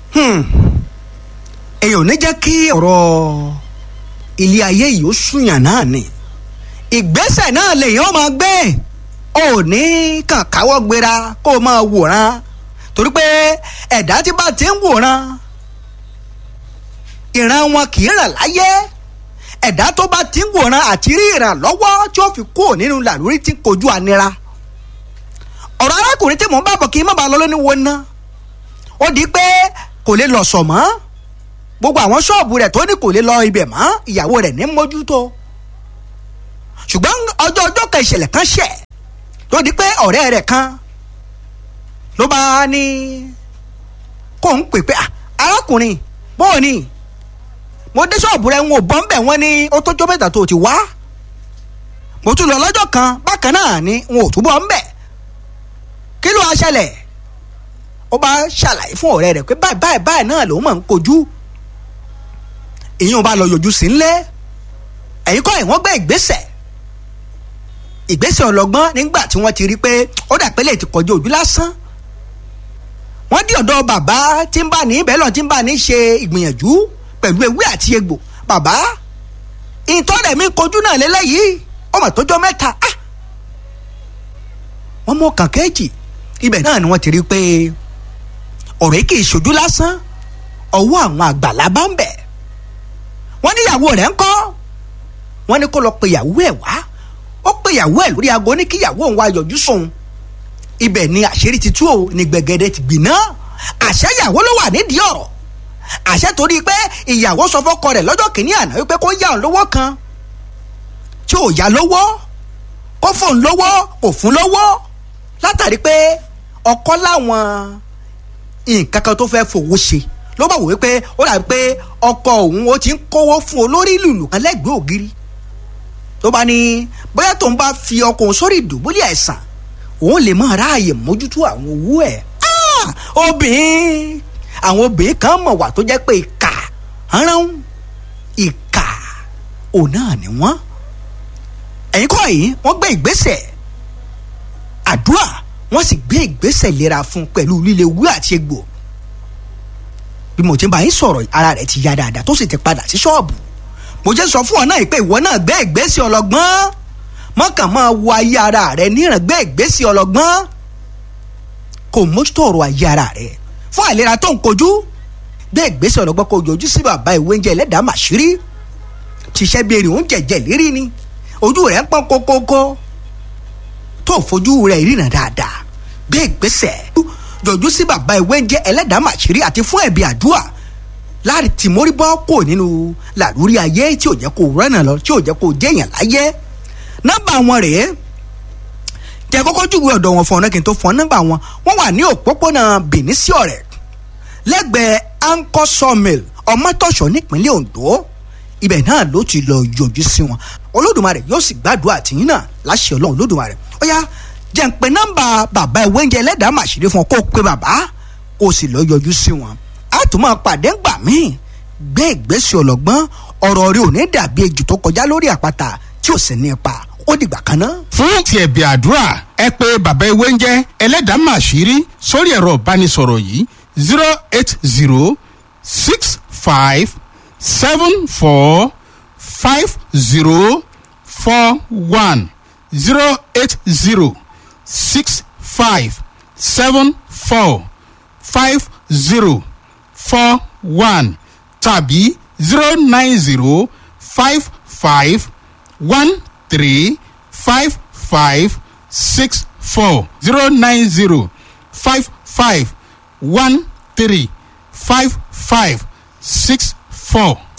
èèyàn ò ní jẹ́ kí ọ̀rọ̀ ilé ayé yìí ó súnyàn náà ni ìgbésẹ̀ náà lèèyàn máa gbé ò ní kàn káwọ́ gbéra kó o máa wòran torí pé ẹ̀dá tí bá ti ń wòran ìran wọn kì í ràn láyé ẹ̀dá tó bá ti ń wòran àti rí ìrànlọ́wọ́ tí ó fi kúrò nínú làlórí tí ń kojú ànira ọ̀rọ̀ arákùnrin tí mò ń bá bọ̀ kí n má bàa lọ lóní wo ná ó di pé kò lè lọ sọ̀ mọ́ gbogbo àwọn ṣọ́ọ̀bù rẹ̀ tó ní kò lè lọ ibẹ̀ mọ́ ìyàwó rẹ̀ ní mójútó ṣùgbọ́n ọjọ́ ọjọ́ kan ìṣẹ̀lẹ̀ kan ṣẹ̀ ló di pé ọ̀rẹ́ rẹ̀ kan ló bá ní kó ń pè pé arákùnrin bóò ni mo dé ṣọ́ọ̀bù rẹ̀ ń wò bọ́ ń bẹ̀ wọ́n ní ó tójọ́ mẹ́ta tó ti wá mo tún lọ lọ́jọ́ kan bákan náà ni n ò túbọ̀ ń bẹ̀ kí ló wá ṣẹlẹ̀ ó bá ṣàlàyé fún ọ̀rẹ́ rẹ̀ pé báyìí báyìí báyìí náà lòun máa ń kojú ìyẹn bá lọ yọjú sí ńlẹ̀ ẹ̀yin kọ́ ẹ̀ wọ́n gbé ìgbésẹ̀ ìgbésẹ̀ ọlọ́gbọ́n nígbà tí wọ́n ti rí pé ó dà pé lè ti kọjú ojú lásán wọ́n dí ọ̀dọ̀ bàbá tí ń bá ní ibẹ̀ lọ́n tí ń bá ní ṣe ìgbìyànjú pẹ̀lú ewé àti egbò bàbá ìtọ́rẹ̀ mi kojú náà lélẹ́yìí ọmọ tó jọ mẹ́ta ah wọ́n mú ọkàn kẹ́jì ibẹ̀ náà ni wọ́n ti rí pé ọ̀rọ̀ yìí kì í ṣojú lásán ọwọ́ àwọn àgbàlá bá ń bẹ̀ wọ́n ní ìyàwó rẹ̀ ń kọ́ wọ́n ní kó lọ pe ìyàwó ẹ̀ wá ó pe ìyàwó ẹ̀ lórí aago ní kí ìyàwó òun wá yọjú sóun ibẹ̀ ni àṣírí ti tú o ní gbẹ̀gẹ̀dẹ̀ ti gbiná àṣẹ ìyàwó ló wà nídìí ọ̀rọ̀ àṣẹ torí pé ìyàwó sọ fọ́kọ rẹ̀ lọ́jọ́ kìíní àná wípé kó yá òun lówó kan tí ò yá lówó kó fóun lówó kò fún lówó látàrí pé ọkọ láwọn nǹkan kan tó fẹ́ fowó ṣe ló bá wò wípé ó dàbí pé ọkọ òun ó ti ń kówó fún olórí lùlù kan lẹ́gbẹ̀ẹ́ ògiri tó bá ní bóyá tóun bá fi ọkọ òun sórí ìdùbúlẹ̀ àìsàn òun lè máa ráàyè mójútó àwọn owó ẹ̀ obìnrin àwọn obìnrin kan mọ̀ wà tó jẹ́ pé ìkà rán ìkà òun náà ni wọ́n ẹ̀yin kọ́ yìí wọ́n gbé ìgbésẹ̀ àdúrà wọ́n sì gbé ìgbésẹ̀ ìlera fún pẹ̀lú líle wú àti egbò bí mo ti bá yín sọ̀rọ̀ ara rẹ̀ ti ya dáadáa tó sì ti padà sí ṣọ́ọ̀bù mo jẹ́ sọ fún ọ náà pé ìwọ náà gbé ìgbésẹ̀ ọlọ́gbọ́n mọ́kàn máa wo ayé ara rẹ̀ níran gbé ìgbésẹ̀ ọlọ́gbọ́n kò mójútó ọ̀rọ̀ ayé ara rẹ̀ fún àìlera tó ń kojú gbé ìgbésẹ̀ ọlọ́gbọ́n kò yọjú sí bàbá ìwé oúnjẹ ẹlẹ́dàá màṣírí ṣiṣẹ́ bí erin oúnjẹ jẹ lérí ni ojú rẹ̀ ń pọ́n kókókó tó fojú rẹ̀ ríran dáadáa gbé ìgbésẹ̀ yọjú sí bàbá ìwé oúnjẹ ẹlẹ́dàá màṣírí àti fún ẹ̀bí àdúrà láti tìmórí bọ́ kò nínú làlúrí ayé tí ò jẹ́ kó rẹ́nà lọ tí ò jẹ́ kó jẹ́yàn láyé nọ́mbà wọn rèé jẹ́ kọ́kọ́ júwe ọ̀dọ̀ wọn fún ọ̀nà kí n tó fún ọ nọ́mbà wọn wọ́n wà ní òpópónà Benin sí ọ̀rẹ́ lẹ́gbẹ̀ẹ́ anchor sawmill ọmọtọ̀ṣọ́ nípínlẹ̀ Ondo ibẹ̀ náà ló ti lọ yọjú sí wọn Olódùmarè yóò sì gbàdúrà tìyín náà láṣẹ Ọlọ́run Olódùmarè ó yá jẹ́ ń pe nọ́mbà bàbá ìwé oúnjẹ ẹlẹ́dàá màṣírí fún ọ kó o pe bàbá kó o sì lọ yọjú sí wọn a tún máa pàdé ńgbà míì gbé ìgbésẹ̀ ọlọ́gbọ́n ọ̀rọ̀ rẹ ò ní dàbí ejò tó kọjá lórí àpáta tí ò sì ní ipa ó dìgbà kan náà. fún ti ẹ̀bì àdúrà ẹ pé bàbá ewé ń jẹ́ ẹlẹ́dàá màṣírí sórí ẹ̀rọ ìbánisọ̀rọ̀ yìí zero eight zero six five seven four five zero four one zero eight zero six five seven four five zero four one tàbí zero nine zero five five one three five five six four zero nine zero five five one three five five six four.